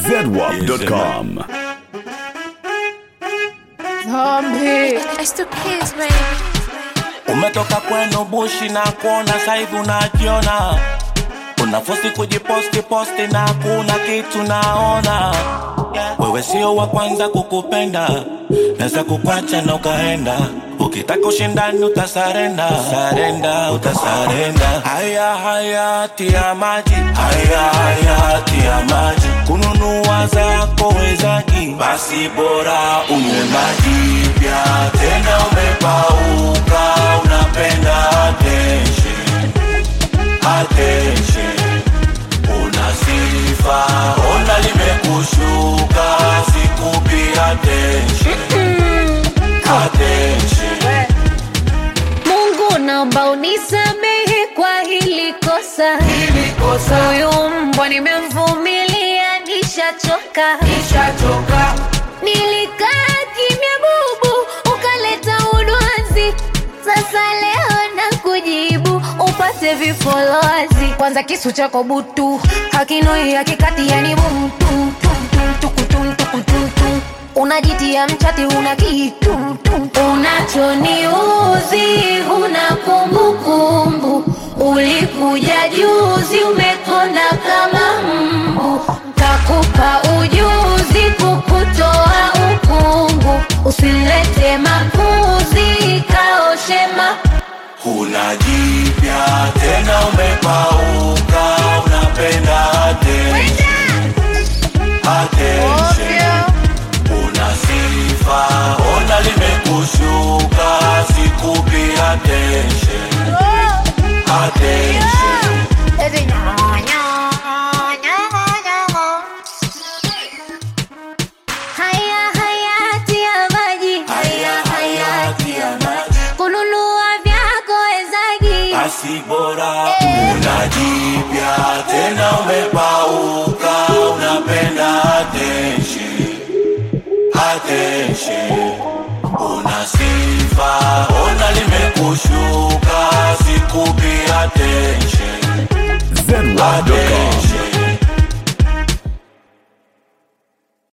zedwap.com. Zombie. I still kiss, baby. Umetoka kwenu bushi na kuona saivi unajiona, unafosi kujiposti posti na kuna kitu naona. Wewe sio wa kwanza kukupenda, naweza kukwacha na ukaenda. Ukitaka ushindani utasarenda, sarenda, utasarenda. Haya haya tia maji, haya haya tia maji. Kununua zako wezaji, basi bora unywe maji pia. Tena umepauka, unapenda attention, attention. Una sifa, ona limekushuka, sikupi attention, attention. Mungu naomba unisamehe kwa hili kosa. Hili kosa Huyu mbwa nimemvumilia, nishachoka. nishachoka, Nilikaa kimya bubu, ukaleta udwanzi. Sasa leo na kujibu upate vifolozi. Kwanza kisu chako butu hakinoi hakikati, yani bumtu unajitia mchati, una kitu unachoniuzi, huna kumbukumbu. Ulikuja juzi, umekonda kama mbu, kakupa ujuzi kukutoa ukungu. Usilete makuzi, kaoshema huna jipya tena, umepauka, unapenda attention, attention. Una sifa, ona limekushuka, sikupi attention, attention. Haya hayati ya maji, Haya hayati ya maji, kununua vyako wezagi basi bora una jipya tena, umepauka, unapenda attention, attention. Una sifa, ona limekushuka, sikupi attention, zedwap.com.